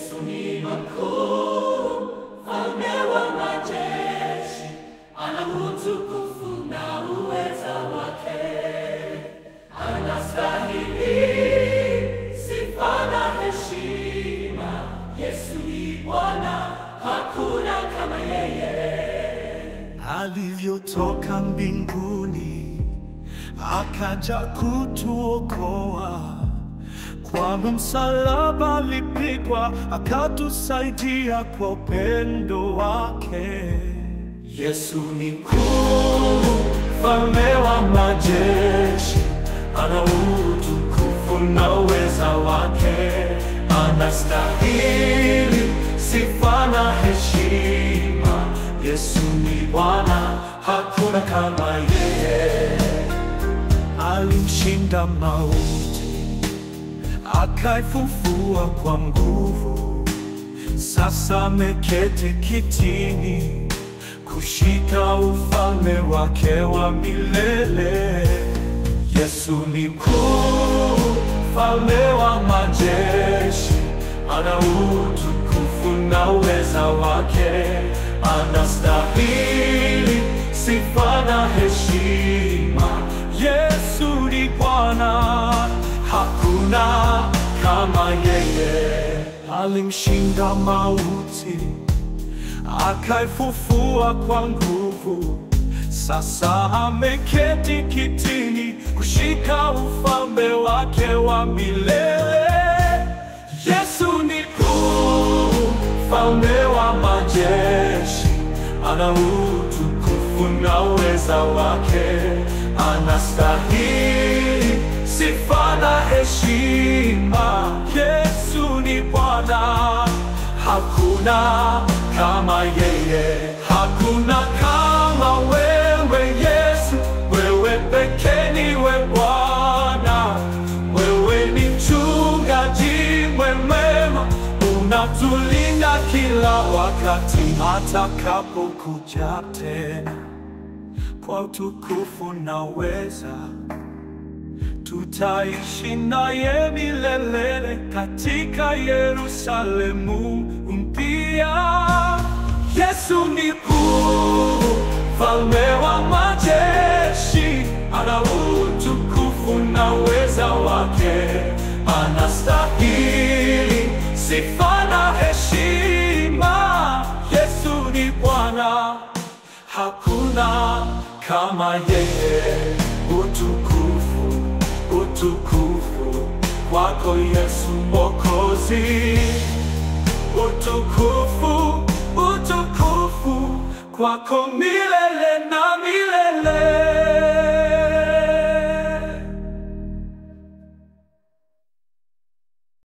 Yesu ni mkuu, mfalme wa majeshi, ana utukufu na uweza wake, anastahili sifa na heshima. Yesu ni Bwana, hakuna kama yeye. alivyotoka mbinguni akaja kutuokoa. Kwa msalaba alipigwa, akatusaidia kwa upendo wake. Yesu ni mkuu, mfalme wa majeshi, ana utukufu na uweza wake, anastahili sifa na heshima. Yesu ni Bwana, hakuna kama yeye. Alimshinda mauti, akaifufua kwa nguvu. Sasa ameketi kitini, kushika ufalme wake wa milele. Yesu ni mkuu, mfalme wa majeshi, ana utukufu na uweza wake, anastahili sifa na heshima. Yesu ni Bwana, hakuna kama yeye. Alimshinda mauti, akaifufua kwa nguvu. Sasa ameketi kitini, kushika ufalme wake wa milele. Yesu ni kuu, mfalme wa majeshi, ana utukufu na uweza wake, anastahili sifa na heshima. Yesu ni Bwana, hakuna kama yeye, hakuna kama wewe Yesu, wewe pekee niwe Bwana, wewe ni mchungaji mwema, unatulinda kila wakati, atakapokuja tena kwa utukufu na uweza tutaishi naye milele katika Yerusalemu mpya. Yesu ni kuu, mfalme wa majeshi, ana utukufu na uweza wake, anastahili sifa na heshima. Yesu ni Bwana, hakuna kama yeye. Utukufu, utukufu kwako Yesu Mwokozi, utukufu, utukufu kwako milele.